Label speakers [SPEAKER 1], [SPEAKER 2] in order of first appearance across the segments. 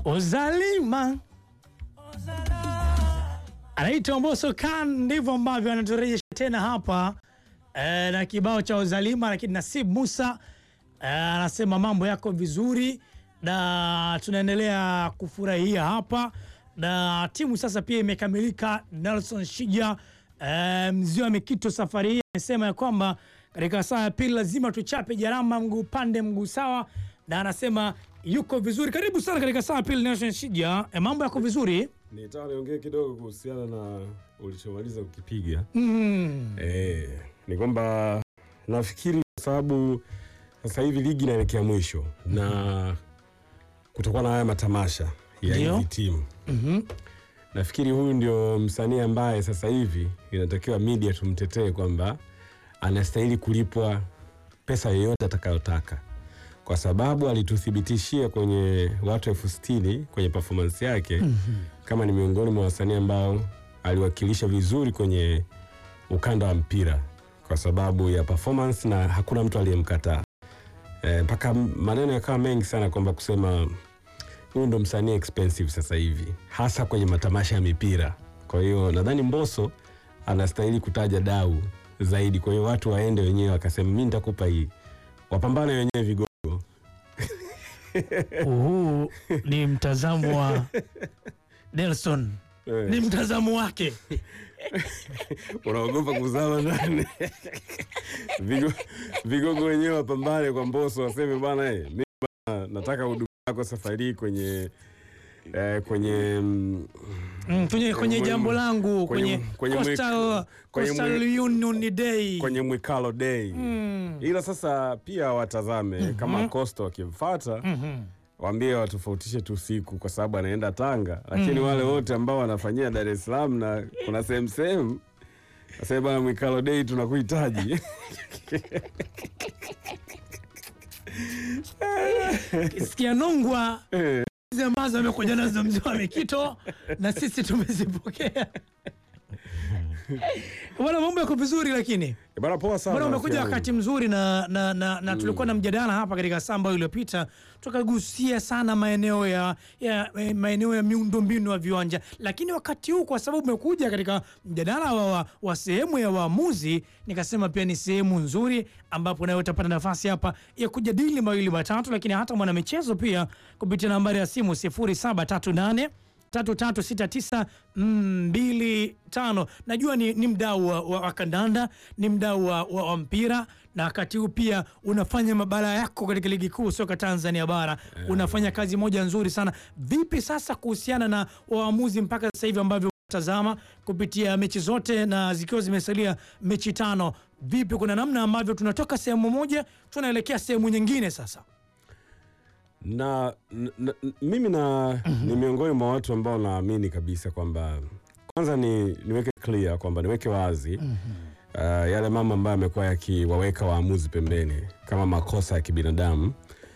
[SPEAKER 1] Uzalima anaitwa Mbosso Khan, ndivyo ambavyo anaturejesha tena hapa e, na kibao cha Uzalima. Lakini Nasib Musa e, anasema mambo yako vizuri na tunaendelea kufurahia hapa, na timu sasa pia imekamilika. Nelson Shija e, mzee wa Mikito safari hii amesema ya kwamba katika saa ya pili lazima tuchape jarama, mguu pande mguu sawa, na anasema yuko vizuri. Karibu sana katika saa ya pili Nelson Shija, e, mambo yako vizuri
[SPEAKER 2] Nitaka niongee kidogo kuhusiana na ulichomaliza kukipiga.
[SPEAKER 1] mm.
[SPEAKER 2] Eh, ni kwamba nafikiri kwa sababu sasa hivi ligi inaelekea mwisho na kutakuwa na haya matamasha ya
[SPEAKER 1] Ndio.
[SPEAKER 2] hizi timu.
[SPEAKER 1] Mhm.
[SPEAKER 2] Nafikiri huyu ndio msanii ambaye sasa hivi inatakiwa media tumtetee kwamba anastahili kulipwa pesa yoyote atakayotaka, kwa sababu alituthibitishia kwenye watu elfu sitini kwenye performance yake kama ni miongoni mwa wasanii ambao aliwakilisha vizuri kwenye ukanda wa mpira kwa sababu ya performance na hakuna mtu aliyemkataa Eh, mpaka maneno yakawa mengi sana kwamba kusema huyu ndo msanii expensive sasa hivi hasa kwenye matamasha ya mipira. Kwa hiyo nadhani Mbosso anastahili kutaja dau zaidi. Kwa hiyo watu waende wenyewe wakasema, mi nitakupa hii, wapambane wenyewe vigogo.
[SPEAKER 1] Huu ni mtazamo wa Nelson,
[SPEAKER 2] Eh,
[SPEAKER 1] ni mtazamo wake.
[SPEAKER 2] unaogopa kuzama ndani Vigo, vigogo wenyewe wapambane kwa Mbosso, waseme bwana, eh, mi bwana, nataka huduma yako safari hii kwenye eh, kwenye mm,
[SPEAKER 1] Mm, kwenye, kwenye
[SPEAKER 2] Kwenye-
[SPEAKER 1] jambo langu
[SPEAKER 2] kwenye-
[SPEAKER 1] kwenye,
[SPEAKER 2] kwenye mwe-
[SPEAKER 1] Coastal,
[SPEAKER 2] kwenye
[SPEAKER 1] Coastal
[SPEAKER 2] mwe-
[SPEAKER 1] Union Day
[SPEAKER 2] kwenye Mwikalo Day
[SPEAKER 1] Mm.
[SPEAKER 2] ila sasa pia watazame kama Costa wakimfata
[SPEAKER 1] Mhm.
[SPEAKER 2] waambie watofautishe tu siku kwa sababu anaenda Tanga, lakini wale wote ambao wanafanyia Dar es Salaam na kuna sehemu sehemu nasema bana, Mwikalo Day tunakuhitaji.
[SPEAKER 1] Sikia nongwa
[SPEAKER 2] Eh,
[SPEAKER 1] hizi ambazo amekuja nazo mzee wa Mikito na sisi tumezipokea. Bwana, mambo yako vizuri lakini
[SPEAKER 2] bana, poa sana.
[SPEAKER 1] Bwana, umekuja
[SPEAKER 2] rafiki
[SPEAKER 1] wakati
[SPEAKER 2] yangu.
[SPEAKER 1] mzuri na, na, na, na tulikuwa na mjadala hapa katika saa ambayo iliyopita, tukagusia sana maeneo ya, ya eh, maeneo ya miundombinu ya viwanja, lakini wakati huu kwa sababu umekuja katika mjadala wa, wa, wa sehemu ya waamuzi, nikasema pia ni sehemu nzuri ambapo nawe utapata nafasi hapa ya kujadili mawili matatu, lakini hata mwanamichezo pia kupitia nambari ya simu 0738 336925. Najua ni, ni mdau wa, wa, wa kandanda, ni mdau wa, wa, wa mpira na wakati huu pia unafanya mabara yako katika ligi kuu soka Tanzania bara unafanya kazi moja nzuri sana. Vipi sasa kuhusiana na waamuzi mpaka sasa hivi ambavyo tazama kupitia mechi zote na zikiwa zimesalia mechi tano, vipi, kuna namna ambavyo tunatoka sehemu moja tunaelekea sehemu nyingine sasa?
[SPEAKER 2] na, na, na mimi na ni miongoni mwa watu ambao naamini kabisa kwamba kwanza ni niweke clear kwamba niweke wazi uh, yale mambo ambayo amekuwa yakiwaweka waamuzi pembeni kama makosa ya kibinadamu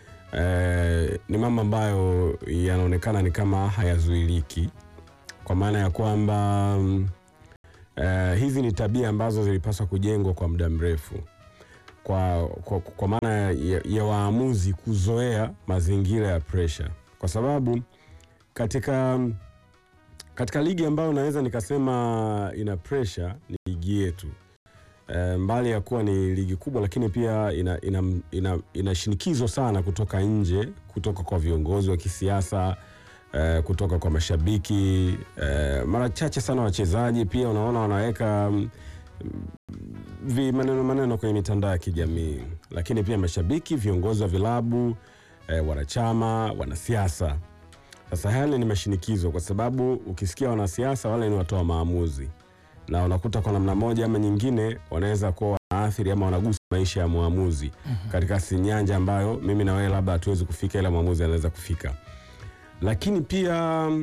[SPEAKER 2] uh, ni mambo ambayo yanaonekana ni kama hayazuiliki kwa maana ya kwamba mm, uh, hizi ni tabia ambazo zilipaswa kujengwa kwa muda mrefu kwa, kwa, kwa maana ya, ya waamuzi kuzoea mazingira ya pressure, kwa sababu katika katika ligi ambayo naweza nikasema ina pressure ni ligi yetu. E, mbali ya kuwa ni ligi kubwa, lakini pia ina, ina, ina, ina shinikizo sana kutoka nje, kutoka kwa viongozi wa kisiasa e, kutoka kwa mashabiki e, mara chache sana wachezaji pia unaona wanaweka mm, vi maneno maneno kwenye mitandao ya kijamii, lakini pia mashabiki, viongozi wa vilabu eh, wanachama, wanasiasa. Sasa yale ni mashinikizo, kwa sababu ukisikia wanasiasa wale ni watoa maamuzi, na unakuta kwa namna moja ama nyingine wanaweza kuwa wanaathiri ama wanagusa maisha ya mwamuzi katika si nyanja ambayo mimi na wewe labda hatuwezi kufika, ila mwamuzi anaweza kufika. Lakini pia mm,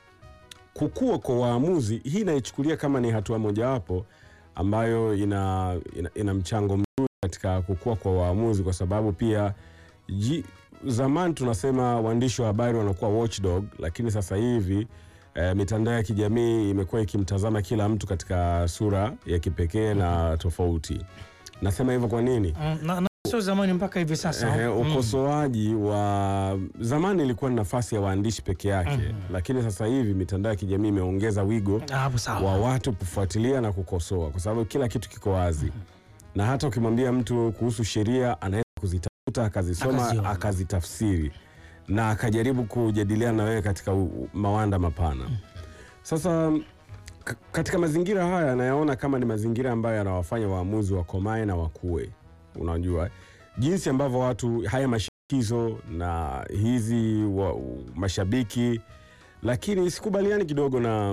[SPEAKER 2] kukua kwa waamuzi, hii naichukulia kama ni hatua mojawapo ambayo ina, ina, ina mchango mzuri katika kukua kwa waamuzi, kwa sababu pia ji, zamani tunasema waandishi wa habari wanakuwa watchdog, lakini sasa hivi eh, mitandao ya kijamii imekuwa ikimtazama kila mtu katika sura ya kipekee na tofauti. Nasema hivyo kwa nini?
[SPEAKER 1] Mm, na, na sio zamani mpaka hivi sasa.
[SPEAKER 2] Ehe,
[SPEAKER 1] Mm.
[SPEAKER 2] ukosoaji wa zamani ilikuwa ni nafasi ya waandishi peke yake, lakini sasa hivi mitandao ya kijamii imeongeza wigo
[SPEAKER 1] Ah, Hapo sawa.
[SPEAKER 2] wa watu kufuatilia na kukosoa, kwa sababu kila kitu kiko wazi, na hata ukimwambia mtu kuhusu sheria anaweza kuzitafuta akazisoma
[SPEAKER 1] Akaziona.
[SPEAKER 2] akazitafsiri na akajaribu kujadiliana na wewe katika u- u- mawanda mapana. Sasa k- katika mazingira haya nayaona kama ni mazingira ambayo yanawafanya waamuzi wakomae na wakue. Unajua jinsi ambavyo watu haya mashinikizo na hizi wa, mashabiki, lakini sikubaliani kidogo na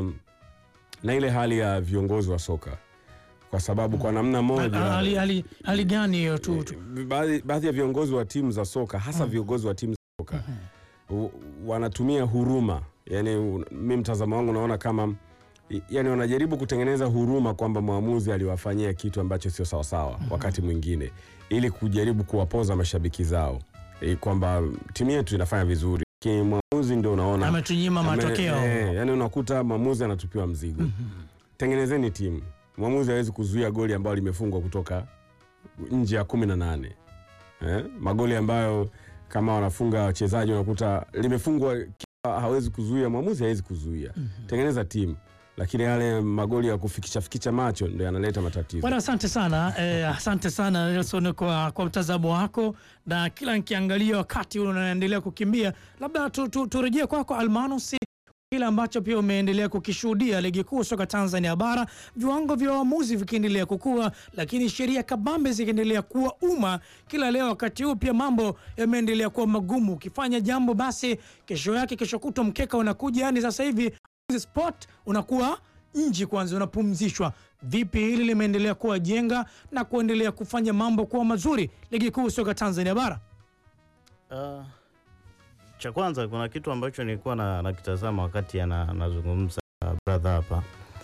[SPEAKER 2] na ile hali ya viongozi wa soka kwa sababu kwa namna moja
[SPEAKER 1] hali, hali, hali gani hiyo tu, tu.
[SPEAKER 2] baadhi baadhi ya viongozi wa timu za soka hasa viongozi wa timu za soka u- wanatumia huruma yani, un- mi mtazamo wangu naona kama i- yani wanajaribu kutengeneza huruma kwamba mwamuzi aliwafanyia kitu ambacho sio sawasawa wakati mwingine ili kujaribu kuwapoza mashabiki zao e, kwamba timu yetu inafanya vizuri lakini mwamuzi ndio unaona
[SPEAKER 1] ametunyima
[SPEAKER 2] ame-
[SPEAKER 1] matokeo
[SPEAKER 2] eh, yani unakuta mwamuzi anatupiwa mzigo tengenezeni timu mwamuzi hawezi kuzuia goli ambayo limefungwa kutoka nje ya kumi na nane eh? magoli ambayo kama wanafunga wachezaji unakuta limefungwa kipa hawezi kuzuia mwamuzi hawezi kuzuia tengeneza timu lakini yale magoli ya kufikisha fikisha macho ndio yanaleta matatizo
[SPEAKER 1] Bwana, asante sana eh, asante sana Nelson kwa, kwa mtazamo wako, na kila nikiangalia wakati ule unaendelea kukimbia, labda tu, tu, turejee kwako Almanus, kile ambacho pia umeendelea kukishuhudia ligi kuu soka Tanzania bara, viwango vya waamuzi vikiendelea kukua, lakini sheria kabambe zikiendelea kuwa umma kila leo. Wakati huu pia mambo yameendelea kuwa magumu, ukifanya jambo basi kesho yake, kesho kutwa mkeka unakuja. Yani sasa hivi sport unakuwa nji kwanza, unapumzishwa. Vipi hili limeendelea kuwa jenga na kuendelea kufanya mambo kuwa mazuri ligi kuu soka Tanzania bara?
[SPEAKER 3] Uh, cha kwanza kuna kitu ambacho nilikuwa na nakitazama wakati ana- anazungumza uh, brother hapa.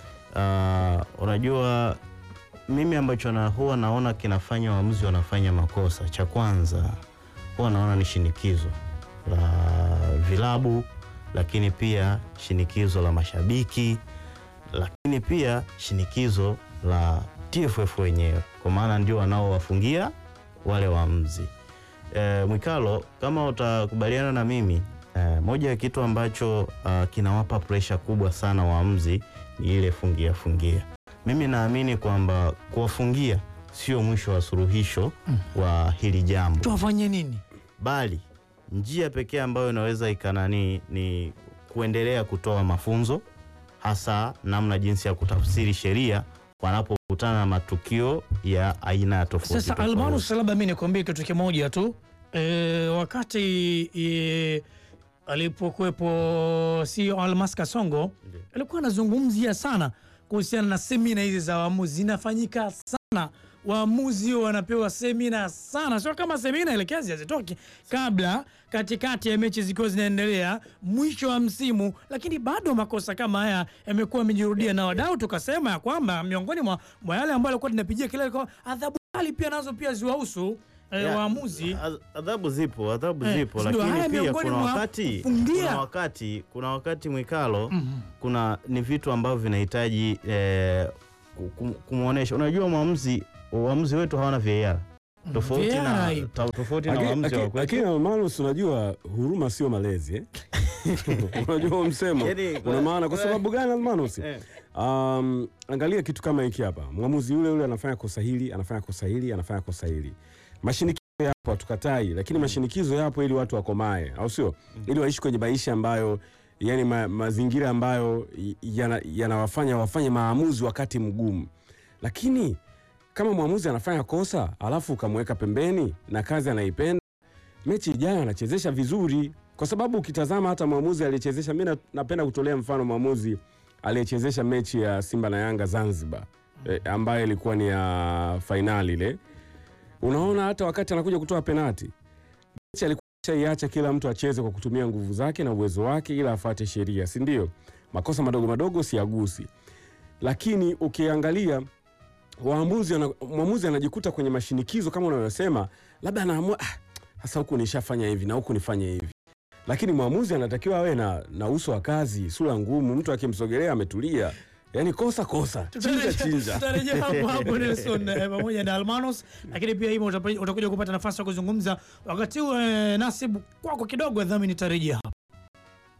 [SPEAKER 3] Uh, unajua mimi ambacho na huwa naona kinafanya waamuzi wanafanya makosa, cha kwanza huwa naona ni shinikizo la vilabu, lakini pia shinikizo la mashabiki, lakini pia shinikizo la TFF wenyewe, kwa maana ndio wanaowafungia wale waamuzi. E, Mwikalo, kama utakubaliana na mimi e, moja ya kitu ambacho ah, kinawapa presha kubwa sana waamuzi ni ile fungia fungia. Mimi naamini kwamba kuwafungia sio mwisho wa suluhisho wa hili jambo,
[SPEAKER 1] Tuwafanye nini?
[SPEAKER 3] bali njia pekee ambayo inaweza ikanani ni kuendelea kutoa mafunzo, hasa namna jinsi ya kutafsiri sheria wanapokutana na matukio ya aina tofauti
[SPEAKER 1] Sasa
[SPEAKER 3] tofauti.
[SPEAKER 1] Almanus, labda mi nikwambie kitu kimoja tu e, wakati e, alipokuwepo CEO Almas Kasongo
[SPEAKER 3] Ndiyo.
[SPEAKER 1] alikuwa anazungumzia sana kuhusiana na semina hizi za waamuzi, zinafanyika sana waamuzi wanapewa semina sana, sio kama semina elekezi hazitoki kabla, katikati ya mechi zikiwa zinaendelea, mwisho wa msimu, lakini bado makosa kama haya yamekuwa yamejirudia, na wadau tukasema ya kwamba miongoni mwa, mwa yale ambayo alikuwa tunapigia kelele kwa adhabu kali pia nazo pia ziwahusu eh,
[SPEAKER 3] Ya,
[SPEAKER 1] waamuzi.
[SPEAKER 3] ad- Adhabu zipo, adhabu
[SPEAKER 1] Eh,
[SPEAKER 3] zipo,
[SPEAKER 1] si ndio? Haya
[SPEAKER 3] lakini pia
[SPEAKER 1] miongoni
[SPEAKER 3] kuna
[SPEAKER 1] mwa
[SPEAKER 3] wakati,
[SPEAKER 1] kufungia.
[SPEAKER 3] kuna wakati kuna wakati Mwikalo, kuna ni vitu ambavyo vinahitaji eh, ku- ku- kumwonyesha. Unajua mwamuzi waamuzi wetu hawana VAR tofauti
[SPEAKER 1] VAR
[SPEAKER 3] na
[SPEAKER 1] haipo.
[SPEAKER 3] ta- tofauti na
[SPEAKER 2] Lakini-
[SPEAKER 3] waamuzi wa
[SPEAKER 2] lakini-
[SPEAKER 3] kwetu.
[SPEAKER 2] lakini Almanus, unajua huruma sio malezi eh? unajua huo msemo
[SPEAKER 3] Yaani,
[SPEAKER 2] una maana kwa sababu gani Almanus?
[SPEAKER 3] Eh.
[SPEAKER 2] Um, angalia kitu kama hiki hapa, mwamuzi yule yule anafanya kosa hili, anafanya kosa hili, anafanya kosa hili. Mashinikizo yapo, hatukatai, lakini mashinikizo yapo ili watu wakomae, au sio? Ili waishi kwenye maisha ambayo yani ma, mazingira ambayo yana- yanawafanya wafanye maamuzi wakati mgumu, lakini kama mwamuzi anafanya kosa alafu ukamweka pembeni na kazi anaipenda, mechi ijayo anachezesha vizuri, kwa sababu ukitazama hata mwamuzi aliyechezesha, mi na- napenda kutolea mfano mwamuzi aliyechezesha mechi ya Simba na Yanga Zanzibar eh, ambayo ilikuwa ni ya fainali ile. Unaona hata wakati anakuja kutoa penati, mechi alikuwa shaiacha kila mtu acheze kwa kutumia nguvu zake na uwezo wake, ila afuate sheria, si ndio? Makosa madogo madogo siagusi, lakini ukiangalia waamuzi ana- mwamuzi anajikuta kwenye mashinikizo kama unavyosema, labda anaamua "Ah, sasa huku nishafanya hivi na huku nifanye hivi, lakini mwamuzi anatakiwa awe na, na uso wa kazi, sura ngumu. Mtu akimsogelea ametulia, yani kosa kosa chinja
[SPEAKER 1] Tutarejea-
[SPEAKER 2] chinja
[SPEAKER 1] tutarejea hapo hapo Nelson eh, pamoja na Almanos, lakini pia hivyo utapa- utakuja kupata nafasi ya kuzungumza wakati huu. eh, Nasibu, kwako kidogo, dhamini tarejea